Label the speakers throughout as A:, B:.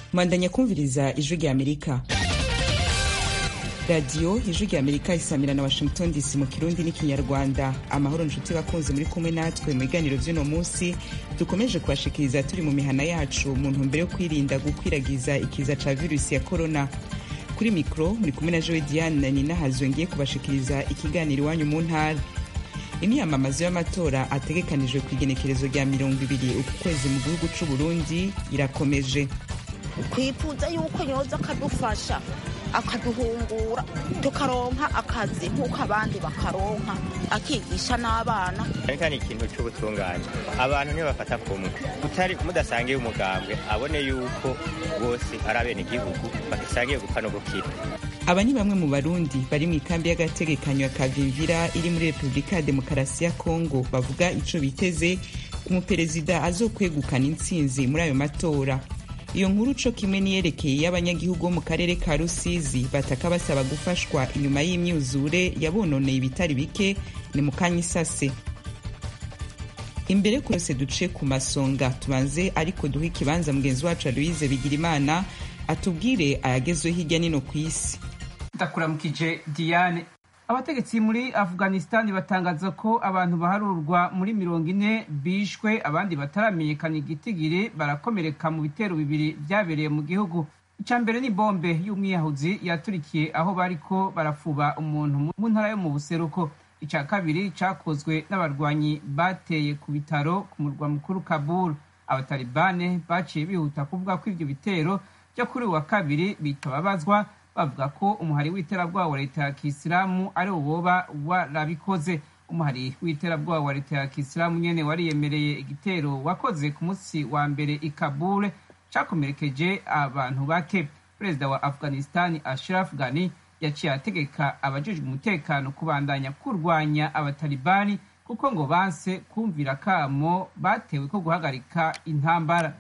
A: mwandanya kumviriza ijwi rya amerika radiyo ijwi rya amerika isamira na washington dc mu kirundi n'ikinyarwanda amahoro nshuti bakunze muri kumwe natwe mu biganiro by'uno munsi dukomeje kubashikiriza turi mu mihana yacu mu ntumbero yo kwirinda gukwiragiza ikiza ca virusi ya korona kuri mikoro muri kumwe na joe diane na nina hazwe kubashikiriza ikiganiro iwanyu mu ntara imyamamazo y'amatora ategekanijwe ku igenekerezo rya mirongo ibiri uku kwezi mu gihugu c'u burundi irakomeje
B: twifuza yuko yoza akadufasha akaduhungura tukaronka akazi nk'uko abandi bakaronka akigisha n'abana
C: ariko ni ikintu cy'ubutungane abantu ntibafata kumwe utari mudasangiye umugambwe abone yuko bose ari abenegihugu badasangiye gupfa no gukira
A: aba ni bamwe mu barundi bari mu ikambi y'agategekanyo ya kavimvira iri muri repubulika ya demokarasi ya kongo bavuga ico biteze ku muperezida azokwegukana intsinzi muri ayo matora iyo nkuru co kimwe niyerekeye y'abanyagihugu bo mu karere ka rusizi bataka basaba gufashwa inyuma y'imyuzure yabononeye ibitari bike ni mu kanya isase imbere yose duce ku masonga tubanze ariko duhe ikibanza mugenzi wacu aloise bigirimana atubwire ayagezweho hirya nino ku isi
D: ndakuramukije diane abategetsi muri afghanistan batangaza ko abantu baharurwa muri mirongo ine bishwe abandi bataramenyekana igitigiri barakomereka mu bitero bibiri byabereye mu gihugu icya mbere ni bombe y'umwiyahuzi yaturikiye aho bariko barafuba umuntu mu ntara yo mu buseruko icya kabiri cyakozwe n'abarwanyi bateye ku bitaro ku murwa mukuru kabul abatalibane baciye bihuta kuvuga ko ibyo bitero byo kuri uwa kabiri bitababazwa bavuga ko umuhari w'iterabwoba wa leta ya kisilamu ari woba warabikoze umuhari w'iterabwoba wa leta ya kisilamu nyene wariyemereye igitero wakoze ku munsi wa mbere i kabule cakomerekeje abantu bake perezida wa afghanistan ashraf ghani yaciye ategeka abajejwe umutekano kubandanya kurwanya abatalibani kuko ngo banse kumvira kamo batewe ko guhagarika intambara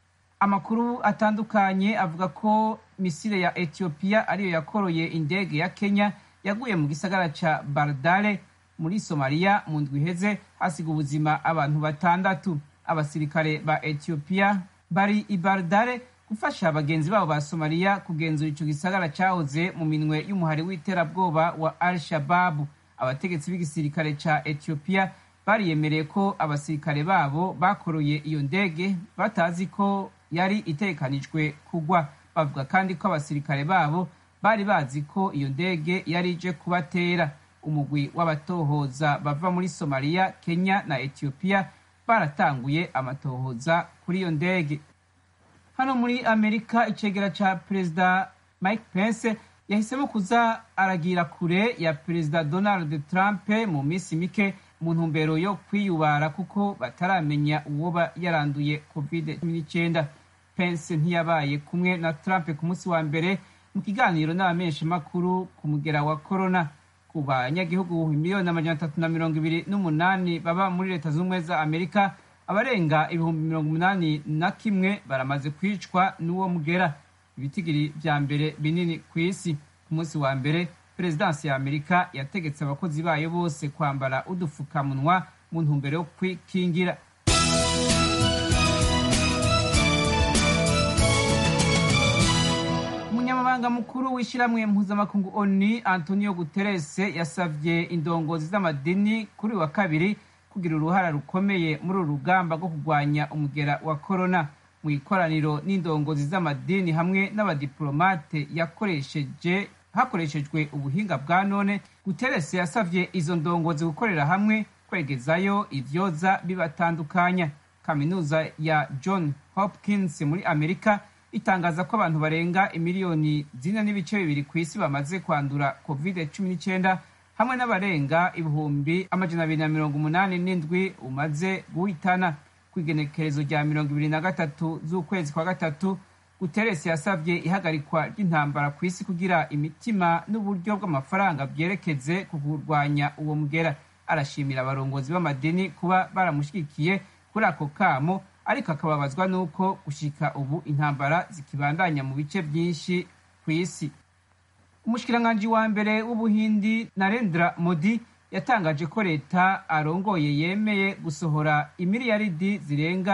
D: amakuru atandukanye avuga ko misile ya etiyopiya ariyo yakoroye indege ya kenya yaguye mu gisagara ca bardale muri somaliya mu ndwi iheze hasiga ubuzima abantu batandatu abasirikare ba etiyopiya bari i bardale gufasha bagenzi babo ba somaliya kugenzura ico gisagara cahoze mu minwe y'umuhari w'iterabwoba wa al shababu abategetsi b'igisirikare ca etiyopiya bariyemereye ko abasirikare babo bakoroye iyo ndege batazi ko yari itekanijwe kugwa bavuga kandi ko abasirikare babo bari bazi ko iyo ndege yari ije kubatera umugwi w'abatohoza bava muri somaliya kenya na etiyopiya baratanguye amatohoza kuri iyo ndege hano muri amerika icegera ca perezida mike pence yahisemo kuza aragira kure ya perezida donald trump mu minsi mike mu ntumbero yo kwiyubara kuko bataramenya uwoba yaranduye covid 19 pence ntiyabaye kumwe na trump ku munsi wa mbere mu kiganiro n'abamenyeshamakuru ku mugera wa corona ku banyagihugu miliyoni amajana atatu na mirongo ibiri n'umunani baba muri leta z'ubumwe za amerika abarenga ibihumbi mirongo umunani na kimwe baramaze kwicwa n'uwo mugera ibitigiri vya mbere binini ku isi ku munsi wa mbere perezidansi ya amerika yategetse abakozi bayo bose kwambara udufukamunwa mu ntumbero yo kwikingira umunyamabanga mukuru w'ishyirahamwe mpuzamakungu oni antonio guterres yasavye indongozi z'amadini kuri wa kabiri kugira uruhara rukomeye muri uru rugamba rwo kurwanya umugera wa korona mu ikoraniro n'indongozi z'amadini hamwe n'abadiplomate yakoresheje hakoreshejwe ubuhinga bwa none guterres yasavye izo ndongozi gukorera hamwe kwegezayo ivyoza bibatandukanya kaminuza ya john hopkins muri amerika itangaza ko abantu barenga imiliyoni zine n'ibice bibiri ku isi bamaze kwandura covid cumi n'icyenda hamwe n'abarenga ibihumbi amajana abiri na mirongo umunani n'indwi umaze guhitana ku igenekerezo rya mirongo ibiri na gatatu z'ukwezi kwa gatatu guteresi yasabye ihagarikwa ry'intambara ku isi kugira imitima n'uburyo bw'amafaranga byerekeze ku kurwanya uwo mugera arashimira abarongozi b'amadini kuba baramushyigikiye kuri ako kamo ariko akababazwa n'uko gushika ubu intambara zikibandanya mu bice byinshi ku isi umushikiranganji wa mbere w'ubuhindi narendra modi yatangaje ko leta arongoye yemeye gusohora imiliyaridi zirenga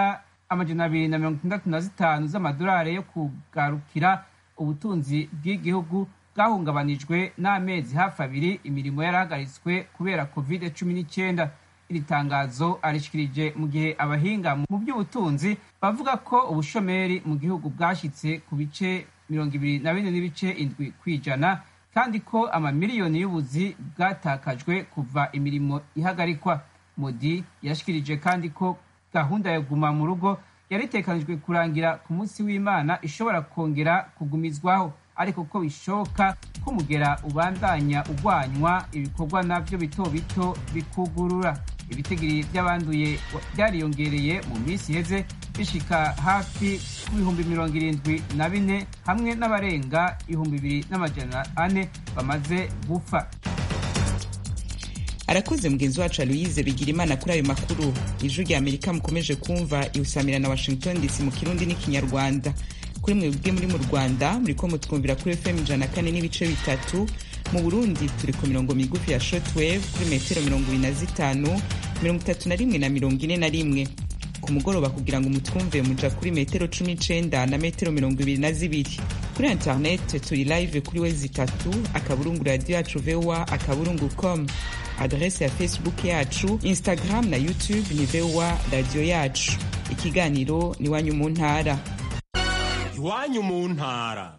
D: amajana abiri na mirongo itandatu na zitanu z'amadolari yo kugarukira ubutunzi bw'igihugu bwahungabanijwe n'amezi hafi abiri imirimo yarahagaritswe kubera covid cumi n'icyenda iri tangazo arishikirije mu gihe abahinga mu by'ubutunzi bavuga ko ubushomeri mu gihugu bwashyitse ku bice mirongo ibiri na bine n'ibice indwi ku ijana kandi ko amamiliyoni y'ubuzi bwatakajwe kuva imirimo ihagarikwa modi yashikirije kandi ko gahunda ya guma mu rugo yari itekanijwe kurangira ku munsi w'imana ishobora kongera kugumizwaho ariko ko bishoboka ko umugera ubandanya ugwanywa ibikorwa nabyo bito bito bikugurura ibitigiri by'abanduye byariyongereye mu minsi iheze bishika hafi ku bihumbi mirongo irindwi na bine hamwe n'abarenga ibihumbi bibiri n'amajana ane bamaze gupfa
A: arakoze mugenzi wacu aloyize bigira imana kuri ayo makuru ijwi rya amerika mukomeje kumva iwusamira na washington dc mu kirundi n'ikinyarwanda kuri mwebwe muri mu rwanda muriko mutwumvira kuri fm ijana na kane n'ibice bitatu mu burundi turi ku mirongo migufi ya shortwave kuri metero mirongo ibiri na zitanu mirongo itatu na rimwe na mirongo ine na rimwe ku mugoroba kugira ngo mutwumve muja kuri metero cumi n'icenda na metero mirongo ibiri na zibiri kuri internet turi live kuri we zitatu akaburungu radiyo yacu voa akaburungu com adrese ya facebook yacu instagram na youtube ni voa radiyo yacu ikiganiro ni wanyu mu ntara
E: iwanyu mu ntara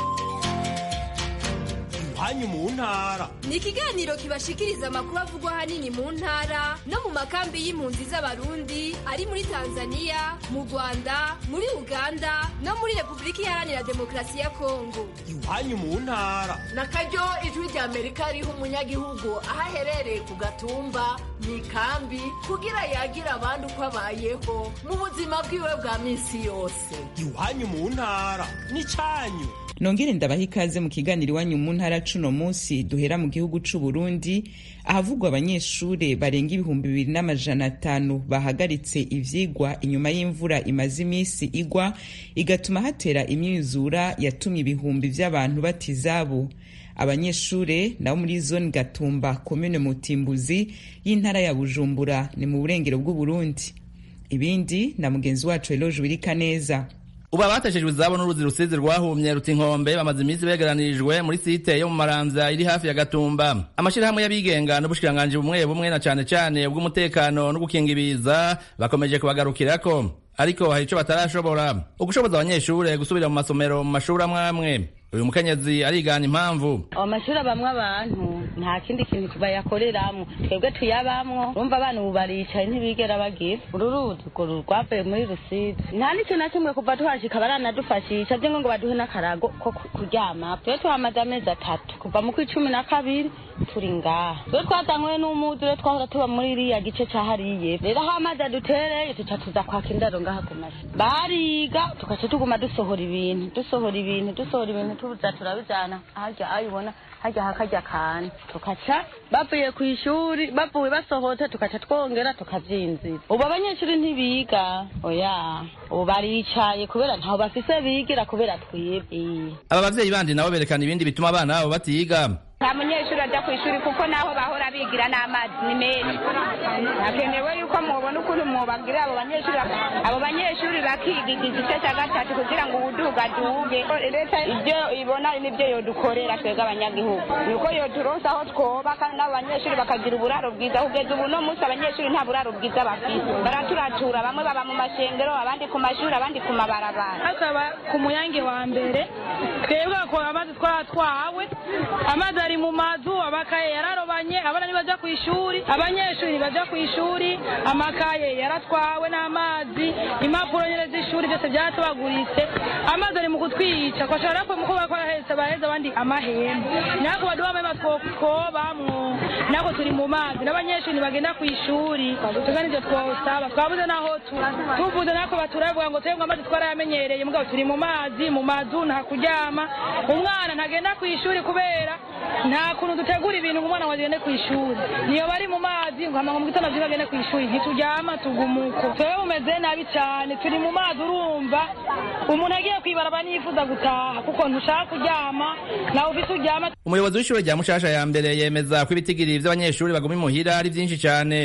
E: iwanyu mu ntara
F: ni ikiganiro kibashikiriza amakuru avugwa ahanini mu ntara no mu makambi y'impunzi z'abarundi ari muri tanzania mu rwanda muri uganda no muri repubulika iharanira demokarasi ya kongo
E: iwanyu mu ntara
G: na karyo ijwi rya amerika riha umunyagihugu aho aherereye ku gatumba mu ikambi kugira yagira abandi uko abayeho mu buzima bwiwe bwa minsi yose
E: iwanyu mu ntara n'icyanyu
A: nongere ndabaha ikaze mu kiganiro iwanyu mu ntara cuno munsi duhera mu gihugu c'u Burundi ahavugwa abanyeshure barenga ibihumbi bibiri n'amajana atanu bahagaritse ivyigwa inyuma y'imvura imaze imisi igwa igatuma hatera imyuzura yatumye ibihumbi vy'abantu bata izabo abanyeshure nabo muri zone gatumba komune mutimbuzi y'intara ya bujumbura ni mu burengero bw'uburundi ibindi na mugenzi wacu eloge wirika neza
H: ubu abateshejwe izabo n'uruzi rusizi rwahumye ruta inkombe bamaze iminsi begeranirijwe muri site yo mu maramvya iri hafi ya gatumba amashirahamwe y'abigenga n'ubushikiranganji bumwe bumwe na cane cane ubw'umutekano no gukinga ibiza bakomeje kubagarukirako ariko hari ico batarashobora ugushoboza abanyeshure gusubira mu masomero mu mashuri amwe amwe uyu mukenyezi arigana impamvu
I: amashuri abamwe abantu nta kindi kintu bayakoreramwo twebwe tuyabamwo urumva abana ubu baricaye ntibigera bagira uru ruzi urwo rwavuye muri rusizi nta n'ikintu na kimwe kuva tuhashika baranadufashisha vyo ngo baduhe n'akarago ko kuryama twe tuhamaze amezi atatu kuva mu kw'icumi na kabiri turi ngaha twe twazanywe n'umuzure twahora tuba muri iriya gice ca hariye rero aho amazi adutereye tuca tuza kwaka indaro ngaha ku mashi bariga tugaca tuguma dusohora ibintu dusohora ibintu dusohora ibintu tuza turabijana harya ayibona harya hakarya kane tukaca bavuye ku ishuri bavuye basohotse tukaca twongera tukavyinzira ubu abanyeshuri ntibiga oya ubu baricaye kubera ntaho bafise bigira kubera twibwe
H: aba bavyeyi bandi nabo berekana ibindi bituma abana babo batiga
J: nta munyeshuri ajya ku ishuri kuko naho bahora bigira n'amazi ni menshi hakenewe yuko mubona ukuntu mubabwira abo banyeshuri abo banyeshuri bakiga igice cya gatatu kugira ngo ubuduga duge leta ibyo ibona nibyo yodukorera twebwe abanyagihugu ni uko yoturonsa aho twoba kandi n'abo banyeshuri bakagira uburaro bwiza kugeza ubu no munsi abanyeshuri nta buraro bwiza bafite baraturatura bamwe baba mu mashengero abandi ku mashuri abandi ku mabarabara
K: hakaba ku muyange wa mbere twebwe ko amazi twaratwawe amazi ari mu mazu amakaye yararobanye abana ntibaja ku ishuri abanyeshuri ntibaja ku ishuri amakaye yaratwawe n'amazi impapuro nyene z'ishuri byose byaratubaguritse amazi ari mu kutwica kwashobora ko muko bakora hese baheze abandi amahembe nako baduha amahembe twobamwo nako turi mu mazi n'abanyeshuri ntibagenda ku ishuri tuga nivyo twosaba twabuze naho tuvuze nako baturavuga ngo twebwe amazi twarayamenyereye mugabo turi mu mazi mu mazu nta kuryama umwana ntagenda ku ishuri kubera nta kuntu dutegura ibintu ngo umwana ngo agende ku ishuri niyo bari mu mazi ngo hama ngo mu gitondo vyo bagende ku ishuri ntituryama tugumuko twebwe bumeze nabi cane turi mu mazi urumva umuntu agiye kwibaraba niyifuza gutaha kuko ntushaka kuryama nawe ufise uryama
H: umuyobozi w'ishure rya mushasha ya mbere yemeza ko ibitigiri vy'abanyeshuri baguma imuhira ari vyinshi cane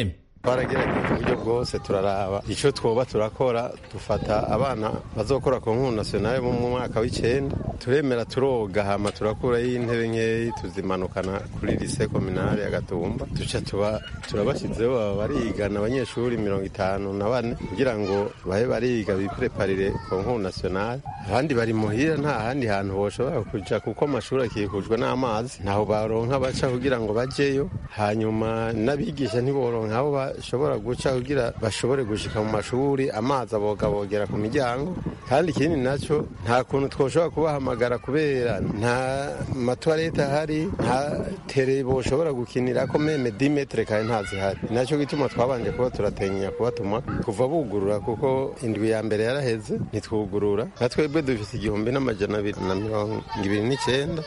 L: twaragerageza uburyo bwose turaraba icyo twoba turakora dufata abana bazokora ku nkuru nasiyonale mu mwaka w'icenda turemera turoga hama turakurayo intebe nkeyi tuzimanukana kuri lise kominale ya gatumba duca tuba turabashyizeho baba barigana abanyeshuri mirongo itanu na bane kugira ngo babe bariga bipreparire ku nkuru nasiyonale abandi bari muhira nta handi hantu boshobora kuja kuko amashuri akikujwe n'amazi ntaho baronka baca kugira ngo bajeyo hanyuma n'abigisha ntiboronka aho bashobora guca kugira bashobore gushika mu mashuri amazi abogabogera ku miryango kandi ikindi nacyo nta kuntu twoshobora kubahamagara kubera nta matwarete ahari nta tere boshobora gukinirako meme dimetre kandi ntazihari nacyo gituma twabanje kuba turatenya kubatuma kuva bugurura kuko indwi ya mbere yaraheze ntitwugurura na twebwe dufite igihumbi n'amajana abiri na mirongo ibiri n'icyenda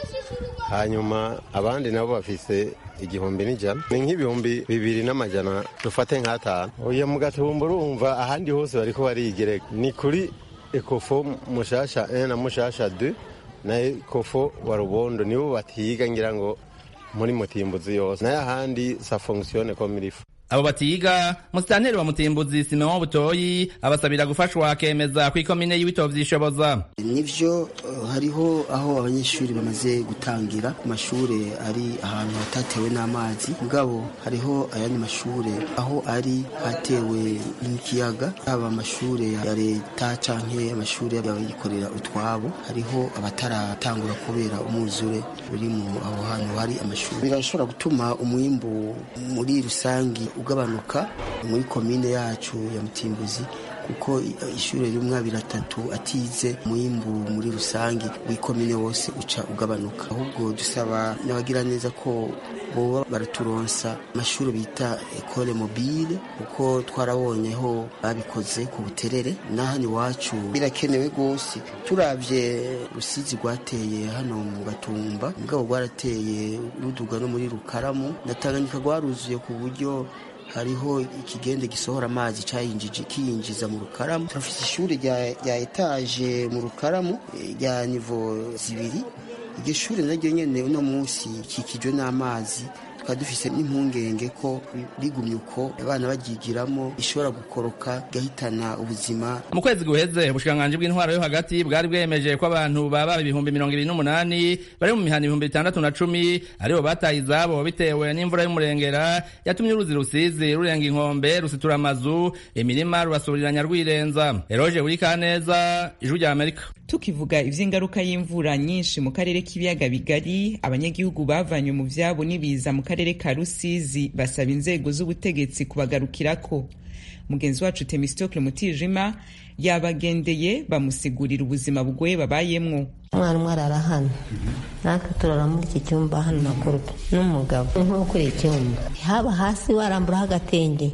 L: hanyuma abandi nabo bafise igihumbi n'ijana ni nk'ibihumbi bibiri n'amajana dufate nk'atanu uyu mu gatumba urumva ahandi hose bariko barigereka ni kuri ekofo mushasha 1 na mushasha 2 na ekofo wa rubondo nibo batiga ngira ngo muri mutimbuzi yose nayo ahandi sa fonctionne comme il faut
H: abo batiga musitanteri wa mutimbuzi simeon butoyi abasabira gufashwa akemeza ko ikomine y'ibitabo vyishoboza
M: nivyo uh, hariho aho abanyeshuri bamaze gutangira ku mashure ari ahantu hatatewe n'amazi mugabo hariho ayandi mashure aho ari hatewe n'ikiyaga haba amashure ya leta canke amashure y'abikorera utwabo hariho abataratangura kubera umwuzure uri mu aho hantu hari amashuri birashobora gutuma umwimbu muri rusangi ugabanuka muri komine yacu ya mutimbuzi kuko ishuri rimwe abiri atatu atize umwimbu muri rusange w'ikomine wose uca ugabanuka ahubwo dusaba n'abagira neza ko boba baraturonsa amashuri bita ekole mobile kuko twarabonyeho babikoze ku buterere n'ahandi iwacu birakenewe rwose turabye rusizi rwateye hano mu gatumba mugabo rwarateye ruduga no muri rukaramu na tanganyika rwaruzuye ku buryo hariho ikigende gisohora amazi cyayinjije kiyinjiza mu rukaramu turafite ishuri rya etaje mu rukaramu rya nivo zibiri iryo shuri naryo nyene uno munsi ikikijwe n'amazi tukaba dufise n'impungenge ko rigumye uko abana baryigiramo ishobora gukoroka igahitana ubuzima
H: mu kwezi guheze ubushikiranganji bw'intwaro yo hagati bwari bwemeje ko abantu baba ibihumbi mirongo ibiri n'umunani bari mu mihana ibihumbi bitandatu na cumi aribo bataye izabo bitewe n'imvura y'umurengera yatumye uruzi rusizi rurenga inkombe rusitura amazu imirima rubasubiriranya rwirenza eroje burikaneza ijwi rya amerika
A: tukivuga ivy'ingaruka y'imvura nyinshi mu karere k'ibiyaga bigari abanyagihugu bavanywe mu vyabo n'ibiza mu karere ka rusizi basaba inzego z'ubutegetsi kubagarukirako mugenzi wacu temistokle mutijima yabagendeye bamusigurira ubuzima bugoye babayemwo
N: umwana umwe arara hano natwe turara muri iki cyumba hano na kurupe n'umugabo nko kuri icyumba haba hasi waramburaho agatenge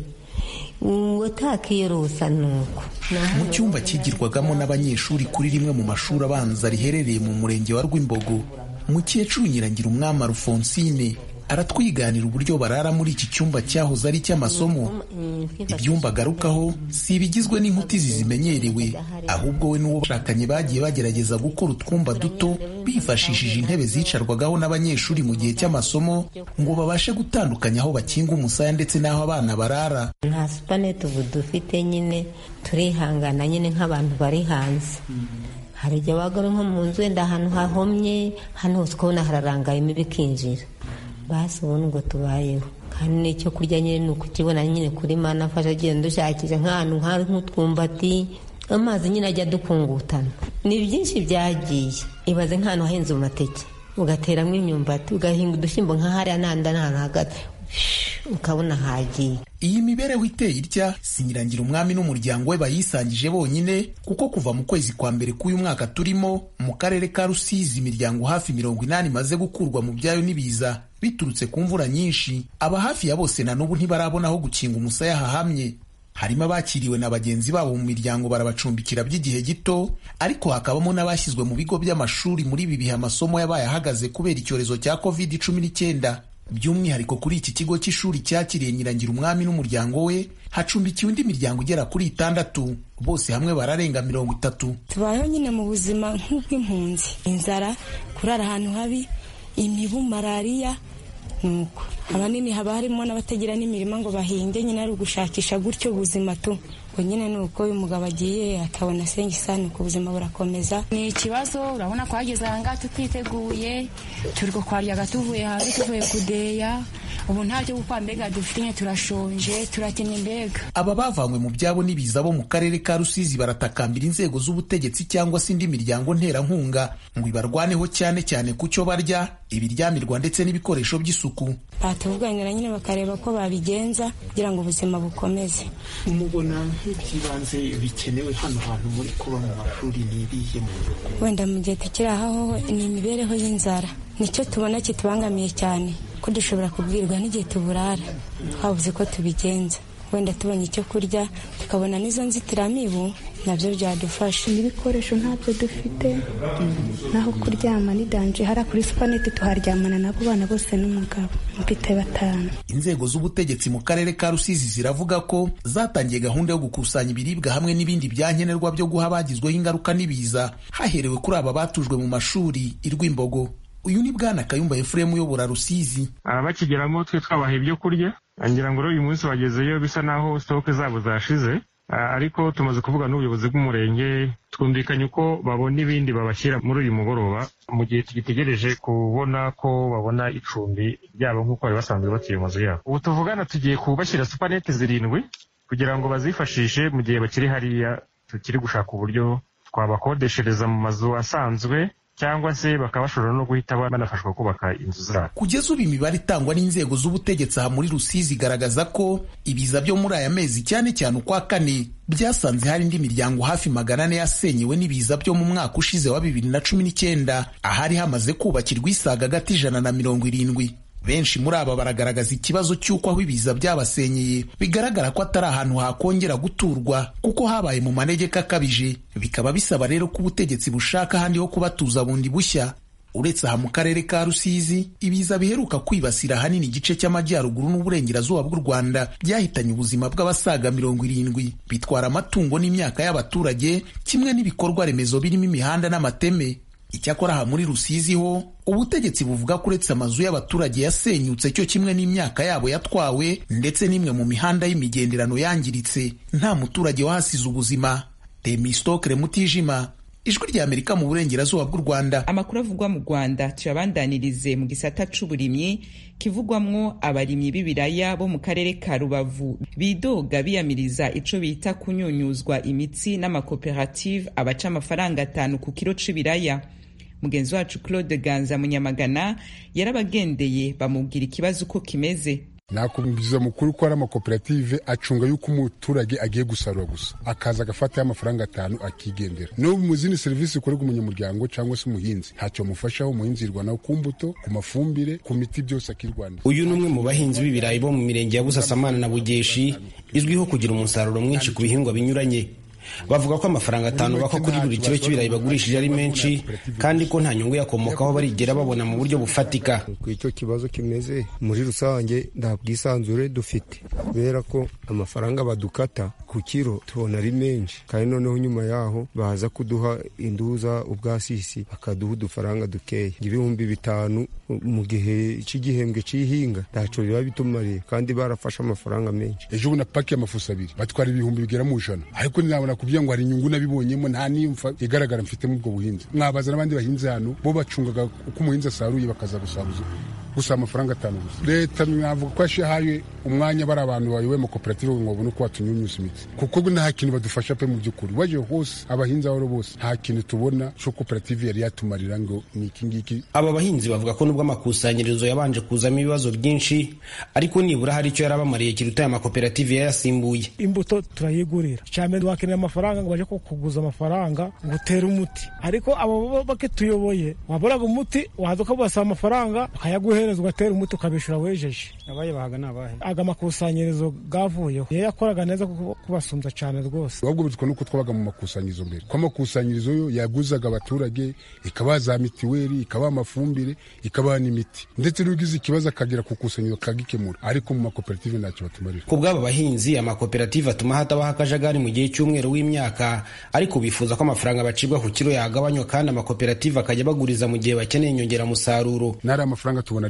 N: utakiyorosa nuko
O: mu cyumba kigirwagamo n'abanyeshuri kuri rimwe mu mashuri abanza riherereye mu murenge wa rwimbogo mukecuru nyirangira umwami alfonsine aratwiganira uburyo barara muri iki cyumba cyahoze ari icy'amasomo ibyumba agarukaho si ibigizwe n'inkutizi zimenyerewe ahubwo we n'uwo bashakanye bagiye bagerageza gukora utwumba duto bifashishije intebe zicarwagaho n'abanyeshuri mu gihe cy'amasomo ngo babashe gutandukanya aho bakinga umusaya ndetse n'aho abana barara
N: nta supanete ubu dufite nyine turihangana nyine nk'abantu bari hanze hari igihe waba uri nko mu nzu wenda ahantu hahomye hano hose ukabona hararangaye imibu ikinjira basi ubu nubwo tubayeho kandi n'icyo kurya nyine ni ukukibona nyine kuri mana afasha agenda dushakisha nk'ahantu nk'ari nk'utwumbati amazi nyine ajya dukungutana ni byinshi byagiye ibaze nk'ahantu hahinze amateke ugateramo imyumbati ugahinga udushyimbo nk'ahariya n'ahandi n'ahantu hagati ukabona hagiye
O: iyi mibereho iteye itya sinyirangira umwami n'umuryango we bayisangije bonyine kuko kuva mu kwezi kwa mbere k'uyu mwaka turimo mu karere ka rusizi imiryango hafi mirongo inani imaze gukurwa mu byayo n'ibiza biturutse ku mvura nyinshi aba hafi ya bose na n'ubu ntibarabona aho gukinga umusaya hahamye harimo abakiriwe na bagenzi babo mu miryango barabacumbikira by'igihe gito ariko hakabamo n'abashyizwe mu bigo by'amashuri muri ibi bihe amasomo yabaye ahagaze kubera icyorezo cya covid cumi n'icyenda by'umwihariko kuri iki kigo cy'ishuri cyakiriye nyirangira umwami n'umuryango we hacumbikiwe indi miryango igera kuri itandatu bose hamwe bararenga mirongo itatu
P: tubayeho nyine mu buzima nk'ubw'impunzi inzara kurara ahantu habi imibu malariya nuko abanini haba harimo n'abatagira n'imirima ngo bahinge nyine ari ugushakisha gutyo ubuzima tu ngo nyine ni uko uyu mugabo agiye akabona senga isano ku buzima burakomeza
Q: ni ikibazo urabona ko hageze aha ngaha tutiteguye turi kwaryaga tuvuye hanze tuvuye kudeya ubu nta byo gukora mbega dufite nyine turashonje turakennye mbega
O: aba bavanywe mu byabo n'ibiza bo mu karere ka rusizi baratakambira inzego z'ubutegetsi cyangwa se indi miryango nterankunga ngo ibarwaneho cyane cyane ku cyo barya ibiryamirwa ndetse n'ibikoresho by'isuku
P: batuvuganira nyine bakareba ko babigenza kugira ngo ubuzima bukomeze
R: mubona nk'iby'ibanze bikenewe hano hantu muri kuba mu mashuri ni ibihe mu
P: wenda mu gihe tukiri aho ni imibereho y'inzara nicyo tubona kitubangamiye cyane ko dushobora kubwirwa n'igihe tuburara twabuze ko tubigenza wenda tubonye icyo kurya tukabona n'izo nzitiramibu nabyo byadufasha
S: n'ibikoresho ntabyo dufite naho kuryama ni danje hariya kuri supaneti tuharyamana n'abo bana bose n'umugabo mfite batanu
O: inzego z'ubutegetsi mu karere ka rusizi ziravuga ko zatangiye gahunda yo gukusanya ibiribwa hamwe n'ibindi byankenerwa byo guha abagizweho ingaruka n'ibiza haherewe kuri aba batujwe mu mashuri irwimbogo uyu ni bwana kayumba efuremu uyobora rusizi
T: bakigeramo twe twabaha ibyo kurya ngira ngo uyu munsi bagezeyo bisa naho sitoke zabo zashize ariko tumaze kuvuga n'ubuyobozi bw'umurenge twumvikanye uko babona ibindi babashyira muri uyu mugoroba mu gihe tugitegereje kubona ko babona icumbi ryabo nk'uko bari basanzwe batuye mu mazu yabo ubu tuvugana tugiye kubashyira supanete zirindwi kugira ngo bazifashishe mu gihe bakiri hariya tukiri gushaka uburyo twabakodeshereza mu mazu asanzwe cyangwa se bakaba bashobora no guhita banafashwa kubaka inzu zabo
O: kugeza ubu imibare itangwa n'inzego z'ubutegetsi aha muri rusizi igaragaza ko ibiza byo muri aya mezi cyane cyane ukwa kane byasanze hari indi miryango hafi magana ane yasenyewe n'ibiza byo mu mwaka ushize wa bibiri na cumi n'icyenda ahari hamaze kubakirwa isaga agati ijana na mirongo irindwi benshi muri aba baragaragaza ikibazo cy'uko aho ibiza byabasenyeye bigaragara ko atari ahantu hakongera guturwa kuko habaye mu manegeka akabije bikaba bisaba rero ko ubutegetsi bushaka ahandi ho kubatuza bundi bushya uretse aha mu karere ka rusizi ibiza biheruka kwibasira ahanini igice cy'amajyaruguru n'uburengerazuba bw'u rwanda byahitanye ubuzima bw'abasaga mirongo irindwi bitwara amatungo n'imyaka y'abaturage kimwe n'ibikorwa remezo birimo imihanda n'amateme icyakora aha muri rusizi ho ubutegetsi buvuga ko uretse amazu y'abaturage yasenyutse cyo kimwe n'imyaka yabo yatwawe ndetse n'imwe mu mihanda y'imigenderano yangiritse nta muturage wahasize ubuzima temistokere mutijima ijwi rya amerika mu burengerazuba bw'u rwanda
A: amakuru avugwa mu rwanda tuyabandanirize mu gisata c'uburimyi kivugwamwo abarimyi b'ibiraya bo mu karere ka rubavu bidoga biyamiriza ico bita kunyunyuzwa imitsi n'amakoperative abaca amafaranga atanu ku kiro c'ibiraya mugenzi wacu claude ganza munyamagana yarabagendeye bamubwira ikibazo uko kimeze
U: nakubwiza mukuru ko ari amakoperative acunga yuko umuturage agiye gusarura gusa akaza agafataho amafaranga atanu akigendera no mu zindi serivisi zikorerwa umunyamuryango cyangwa se umuhinzi ntacyo amufashaho umuhinzi yirwanaho ku mbuto ku mafumbire ku miti byose akirwanira
V: uyu ni umwe mu bahinzi b'ibirayi bo mu mirenge ya busasamana na bugeshi izwiho kugira umusaruro mwinshi ku bihingwa binyuranye bavuga ko amafaranga atanu bako kuri buri kiro cy'ibirayi bagurishije ari menshi kandi ko nta nyungu yakomokaho barigera babona mu buryo bufatika
W: ku icyo kibazo kimeze muri rusange nta bwisanzure dufite kubera ko amafaranga badukata ku kiro tubona ari menshi kandi noneho nyuma yaho baza kuduha induza ubwasisi bakaduha udufaranga dukeya ibihumbi bitanu mu gihe cy'igihembwe cy'ihinga ntacyo biba bitumariye kandi barafashe amafaranga menshi
U: ejo ubu na paki y'amafuso abiri batwara ibihumbi bigera mu ijana ariko nabona kubwira ngo hari inyungu nabibonyemo nta niyumva igaragara mfite muri ubwo buhinzi mwabaza n'abandi bahinzi hano bo bacungaga uko umuhinzi asaruye bakaza gusaruza gusa amafaranga atanu gusa leta navuga ko yashihaye umwanya bari abantu bayoboye amakoperative ngo babone uko batunyunyuza imitsi kuko nta kintu badufasha pe mu by'ukuri baje hose abahinzi abo bose nta kintu tubona cyo koperative yari yatumarira ngo ni iki ngiki
V: aba bahinzi bavuga ko nubwo amakusanyirizo yabanje kuzamo ibibazo byinshi ariko nibura hari icyo yarabamariye kiruta aya makoperative yayasimbuye
X: imbuto turayigurira cyane wakenera amafaranga ngo baje kuguza amafaranga ngo utere umuti ariko abo bakituyoboye waboraga umuti waza ukabasaba amafaranga bakayaguhereza ugatera umuti ukabishyura wejeje
Y: abaye bahaga ni abahe
X: aga makusanyirizo gavuyeho iyo yakoraga neza kubasumbya cyane rwose
U: ahubwo bitwa nuko twabaga mu makusanyirizo mbere ko amakusanyirizo yo yaguzaga abaturage ikabaha za mitiweli ikabaha amafumbire ikabaha n'imiti ndetse n'ugize ikibazo akagera ku kusanyirizo akagikemura ariko mu makoperative ntacyo batumarira
V: ku bw'aba bahinzi amakoperative atuma hatabaho akajagari mu gihe cy'umweru w'imyaka ariko bifuza ko amafaranga bacibwa ku kiro yagabanywa kandi amakoperative akajya baguriza mu gihe bakeneye inyongeramusaruro
U: n'ari amafaranga tubona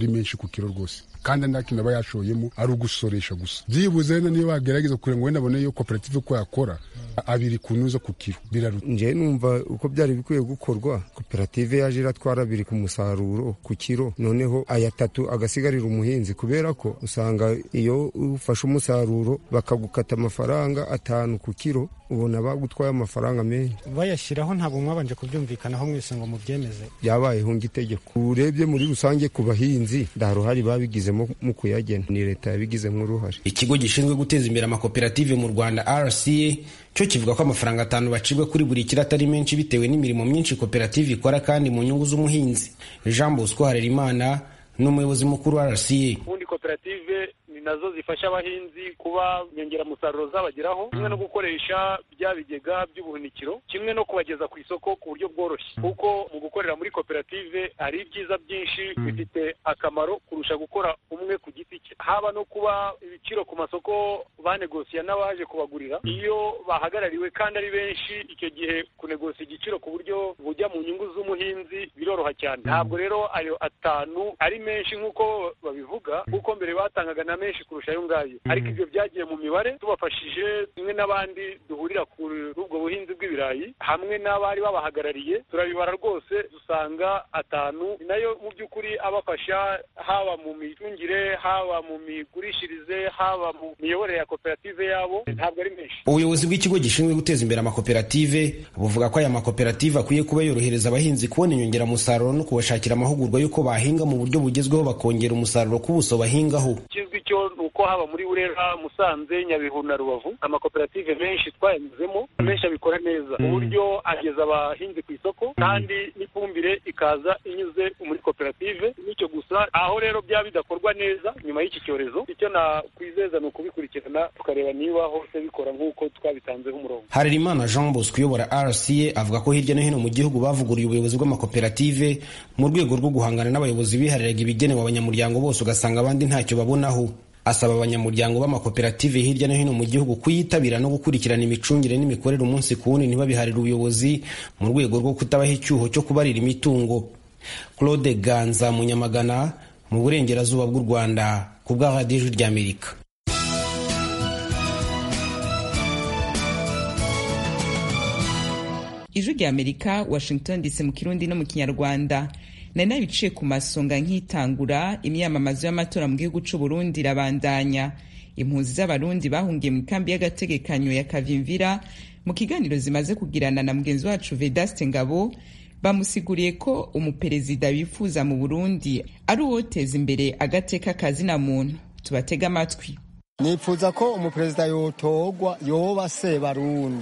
U: ari menshi ku kiro rwose kandi nta kintu aba yashoyemo ari ugusoresha gusa byibuze wenda niyo bagerageza kugira ngo wenda abone iyo koperative ko yakora abiri ku nuza ku kiro biraruta
W: nje numva uko byari bikwiye gukorwa koperative yaje iratwara abiri ku musaruro ku kiro noneho aya tatu agasigarira umuhinzi kubera ko usanga iyo ufashe umusaruro bakagukata amafaranga atanu ku kiro ubona bagutwaye amafaranga menshi
B: bayashyiraho ntabwo mwabanje kubyumvikanaho mwese ngo mubyemeze
W: byabayeho ng'itegeko urebye muri rusange ku bahinzi nta ruhare babigizemo mu kuyagena ni leta yabigizemo uruhare
V: ikigo gishinzwe guteza imbere amakoperative mu rwanda rca cyo kivuga ko amafaranga atanu bacibwa kuri buri kiro atari menshi bitewe n'imirimo myinshi koperative ikora kandi mu nyungu z'umuhinzi jean bosco harerimana ni umuyobozi mukuru wa rca
C: ubundi koperative ni nazo zifasha abahinzi kuba inyongeramusaruro zabageraho kimwe no gukoresha bya bigega by'ubuhunikiro kimwe no kubageza ku isoko ku buryo bworoshye kuko mu gukorera muri koperative hari ibyiza byinshi bifite akamaro kurusha gukora umwe ku giti cye haba no kuba ibiciro ku masoko banegosiya n'abaje kubagurira iyo bahagarariwe kandi ari benshi icyo gihe kunegosiya igiciro ku buryo bujya mu nyungu z'umuhinzi biroroha cyane ntabwo rero ayo atanu ari menshi nk'uko babivuga kuko mbere batangaga na menshi kurusha ayo ngayo ariko ibyo byagiye mu mibare tubafashije kimwe n'abandi duhurira kuri ubwo buhinzi bw'ibirayi hamwe n'abari babahagarariye turabibara rwose dusanga atanu ni nayo mu by'ukuri abafasha haba mu micungire haba mu migurishirize haba mu miyoborere ya koperative yabo ntabwo ari menshi
V: ubuyobozi bw'ikigo gishinzwe guteza imbere amakoperative buvuga ko aya makoperative akwiye kuba yorohereza abahinzi kubona inyongeramusaruro no kubashakira amahugurwa y'uko bahinga mu buryo bugezweho bakongera umusaruro ku buso bahingaho
C: ikizwi cyo ni uko haba muri burera musanze nyabihu na rubavu amakoperative menshi twayanyuzemo menshi abikora neza uburyo ageza abahinzi ku isoko kandi n'ifumbire ikaza inyuze muri koperative nicyo gusa aho rero byaba bidakorwa neza nyuma y'iki cyorezo icyo nakwizeza ni ukubikurikirana tukareba niba hose bikora nk'uko twabitanzeho umurongo
V: harerimana jean bosco uyobora rca avuga ko hirya no hino mu gihugu bavuguriye ubuyobozi bw'amakoperative mu rwego rwo guhangana n'abayobozi bihariraga ibigenewe abanyamuryango bose ugasanga abandi ntacyo babonaho asaba abanyamuryango b'amakoperative hirya no hino mu gihugu kuyitabira no gukurikirana imicungire n'imikorere umunsi ku wundi ntibabiharire ubuyobozi mu rwego rwo kutabaha icyuho cyo kubarira imitungo claude ganza munyamagana mu burengerazuba bw'u rwanda ku bwa radiyo ijwi ry'amerika
A: ijwi rya amerika washington dc mu kirundi no mu kinyarwanda nari nabiciye ku masonga nk'itangura imyamamazo y'amatora mu gihugu c'u burundi irabandanya impunzi z'abarundi bahungiye mu ikambi y'agategekanyo ya kavimvira mu kiganiro zimaze kugirana na mugenzi wacu vedaste ngabo bamusiguriye ko umuperezida bifuza mu burundi ari uwoteza imbere agateka kazina muntu tubatega amatwi
D: nifuza ko umuperezida yotorwa yoba se barundi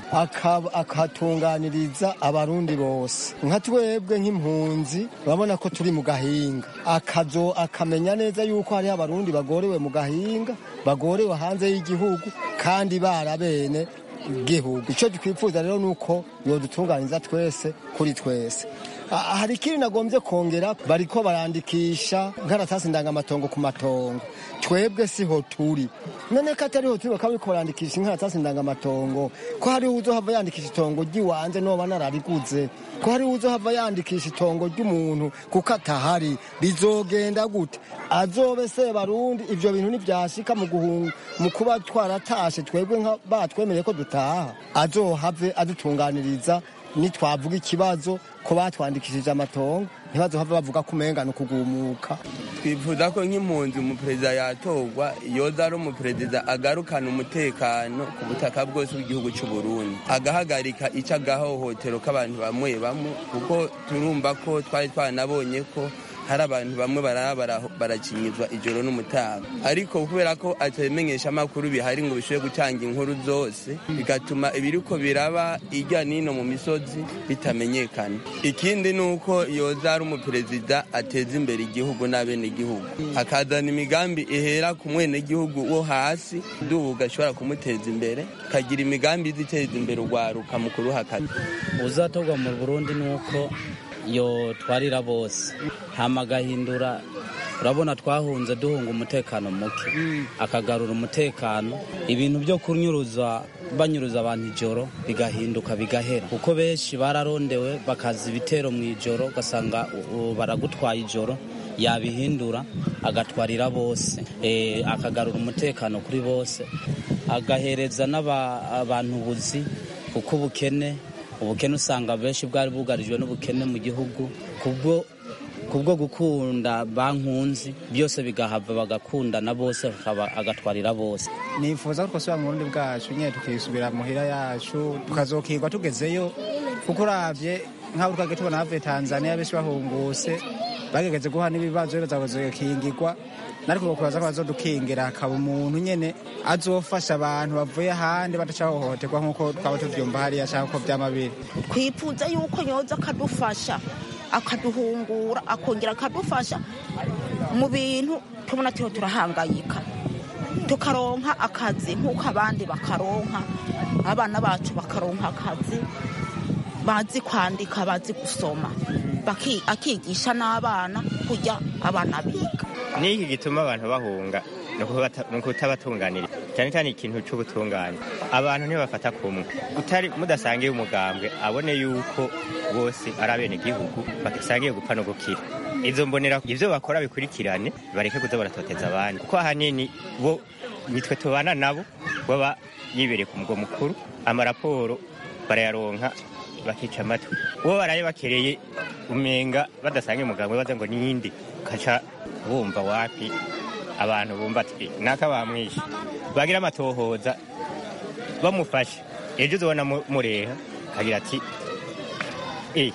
D: akatunganiriza abarundi bose nka twebwe nk'impunzi urabona ko turi mu gahinga akazo akamenya neza yuko hariho abarundi bagorewe mu gahinga bagorewe hanze y'igihugu kandi barabene igihugu icyo twifuza rero ni uko yodutunganiriza twese kuri twese hari ikindi nagombye kongera bariko barandikisha nkaratasi ndangamatongo ku matongo twebwe siho turi none ko atariho turi bakaba bariko barandikisha inkaratasi ndangamatongo ko hariho uzohava yandikisha itongo ry'iwanze noba narariguze ko hariho uzohava yandikisha itongo ry'umuntu kuko atahari bizogenda gute azobe se barundi ivyo bintu ntivyashika mu guhunga mu kuba twaratashe twebwe batwemereye ko dutaha azohave adutunganiriza nitwavuga ikibazo ko batwandikishije amatongo ntibazohava bavuga ko umenga ni ukugumuka
F: twifuza ko nk'impunzi umuperezida yatorwa yoza ari umuperezida agarukana umutekano ku butaka bwose bw'igihugu cy'u Burundi agahagarika icyo agahohotero k'abantu bamwe bamwe kuko turumva ko twari twanabonye ko hari abantu bamwe baraba barakinyizwa ijoro n'umutaga ariko kubera ko atabimenyesha amakuru bihari ngo bishobore gutanga inkuru zose bigatuma ibiriko biraba ijya n'ino mu misozi bitamenyekana ikindi ni uko yoza ari umuperezida ateza imbere igihugu n'abenegihugu akazana imigambi ihera ku mwenegihugu wo hasi dubu ashobora kumuteza imbere akagira imigambi iziteza imbere urwaruka mu kuruhakaza
Y: uzatorwa mu burundi ni uko yo twarira bose hama agahindura urabona twahunze duhunga umutekano muke akagarura umutekano ibintu byo kunyuruza banyuruza abantu ijoro bigahinduka bigahera kuko benshi bararondewe bakaza ibitero mu ijoro ugasanga baragutwaye ijoro yabihindura agatwarira bose eh, akagarura umutekano kuri bose agahereza n'abantu ubuzi kuko ubukene ubukene usanga benshi bwari bugarijwe n'ubukene mu gihugu kubwo kubwo gukunda bankunzi byose bigahava bagakundana bose akaba- agatwarira bose
E: nifuza ko twasubira mu burundi bwacu nyine tukisubira muhira yacu tukazokirwa tugezeyo kuko uravye nk'abo twagiye tubona havuye tanzania benshi bahunguse bagegeze guha n'ibibazo bazakingirwa nariko bokubaza ko bazodukingira hakaba umuntu nyene azofasha abantu bavuye ahandi badacahohoterwa nk'uko twaba tuvyumva hariya canke uko vyama biri
G: twifuza yuko yoza akadufasha akaduhungura akongera akadufasha mu bintu tubona turiho turahangayika tukaronka akazi nk'uko abandi bakaronka abana bacu bakaronka akazi bazi kwandika bazi gusoma Baki- akigisha n'abana kujya abana biga
I: n'iki gituma abantu bahunga ni ukubata- ni ukutabatunganira cyane cyane ikintu cy'ubutungane abantu ntibafata kumwe utari mudasangiye umugambwe abone yuko bose ari abenegihugu basangiye gupfa no gukira izo mbonera ibyo bakora bikurikirane bareke kuza baratoteza abandi kuko ahanini bo nitwe tubana nabo baba yibereye ku mugwa mukuru amaraporo barayaronka bakica amatwi uwo baraye bakereye umenga badasangiye umugambwe baza ngo niyindi ukaca bumva wapi abantu bumva ati naka bamwishe bagira amatohoza bamufashe ejo uzobona mu- mureha kagira ati eh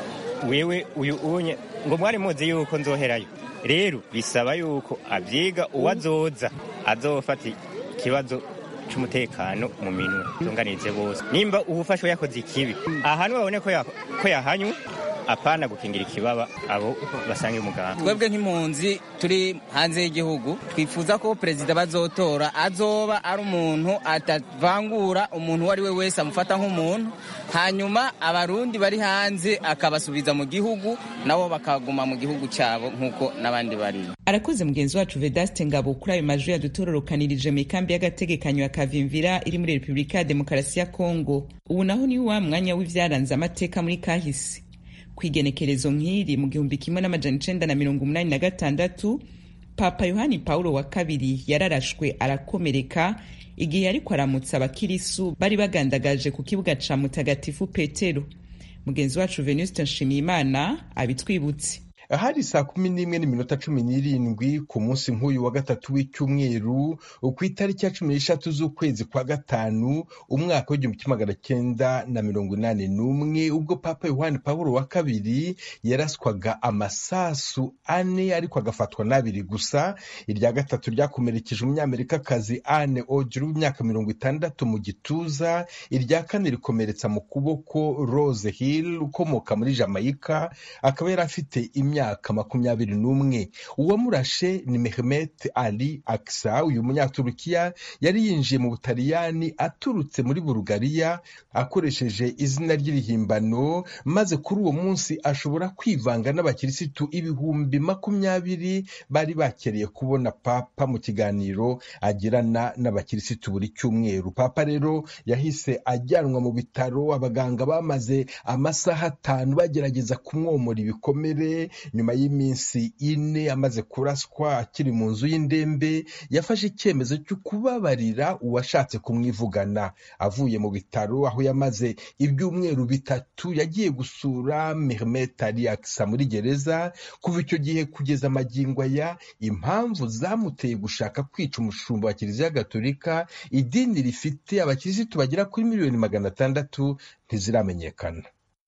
I: wewe uyu unye ngo mwari muzi yuko nzoherayo rero bisaba yuko abyiga uwazoza azofata ikibazo c'umutekano mu minwe tunganirize bose nimba uwufashwe yakoze ikibi ahantu babone ko ya- ko yahanywe apana gukingira ikibaba abo basangiye umuganga
J: twebwe nk'impunzi turi hanze y'igihugu twifuza ko perezida bazotora azoba ari umuntu atavangura umuntu uwo ari we wese amufata nk'umuntu hanyuma abarundi bari hanze akabasubiza mu gihugu nabo bakaguma mu gihugu cyabo nk'uko n'abandi bari
A: arakoze mugenzi wacu vedaste ngabo kuri ayo majwi yadutororokanirije mu ikambi y'agategekanyo ya kavimvira iri muri repubulika ya demokarasi ya kongo ubu naho ni wa mwanya w'ivyaranze amateka muri kahise ku igenekerezo nk'iri mu gihumbi kimwe n'amajana icenda na mirongo umunani na gatandatu papa yohani paulo wa kabiri yararashwe arakomereka igihe ariko aramutsa abakirisu bari bagandagaje ku kibuga ca mutagatifu petero mugenzi wacu venuste nshimiyimana abitwibutse
K: hari saa kumi n'imwe n'iminota cumi n'irindwi ku munsi nk'uyu wa gatatu w'icyumweru ku itariki ya cumi n'eshatu z'ukwezi kwa gatanu umwaka w'igihumbi kimwe magana cyenda na mirongo inani n'umwe ubwo papa yohani pawulo wa kabiri yaraswaga amasasu ane ariko agafatwa n'abiri gusa irya gatatu ryakomerekeje umunyamerikakazi ane ogiru w'imyaka mirongo itandatu mu gituza irya kane rikomeretsa mu kuboko rose hill ukomoka muri jamaica akaba yari afite imyaka makumyabiri n'umwe uwamurashe ni mehmet ali aksa uyu munyaturukiya yari yinjiye mu butaliyani aturutse muri bulugariya akoresheje izina ry'irihimbano maze kuri uwo munsi ashobora kwivanga n'abakirisitu ibihumbi makumyabiri bari bakereye kubona papa mu kiganiro agirana n'abakirisitu buri cyumweru papa rero yahise ajyanwa mu bitaro abaganga bamaze amasaha atanu bagerageza kumwomora ibikomere nyuma y'iminsi ine amaze kuraswa akiri mu nzu y'indembe yafashe icyemezo cyo kubabarira uwashatse kumwivugana avuye mu bitaro aho yamaze ibyumweru bitatu yagiye gusura Mehmet Ali Aksa muri gereza kuva icyo gihe kugeza amagingo aya impamvu zamuteye gushaka kwica umushumba wa kiliziya gatolika idini rifite abakirisitu bagera kuri miliyoni magana atandatu ntiziramenyekana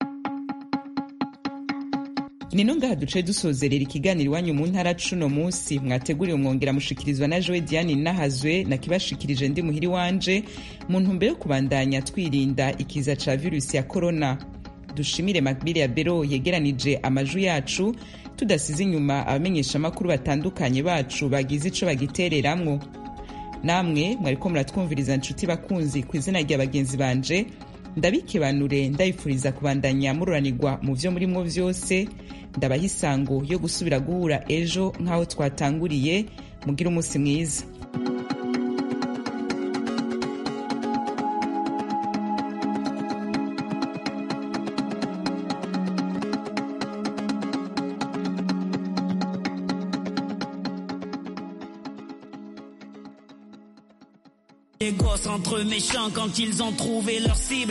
A: nino ngaha duce dusozerera ikiganiro iwanyu mu ntara cuno munsi mwateguriwe mwongera mushikirizwa na jowe diane nahazwe nakibashikirije ndi muhiri wanje mu ntumbero yo kubandanya twirinda ikiza ca virusi ya korona dushimire makbili ya bero yegeranije amajwi yacu tudasize inyuma abamenyesha amakuru batandukanye bacu bagize ico bagitereramwo namwe mwariko muratwumviriza nshuti bakunzi ku izina rya bagenzi banje ndabikebanure ndabifuriza kubandanya mururanirwa mu vyo murimwo vyose ndabaha isango yo gusubira guhura ejo nk'aho twatanguriye mugire umunsi mwiza
H: des gosses entre méchants quand ils ont trouvé leur cible.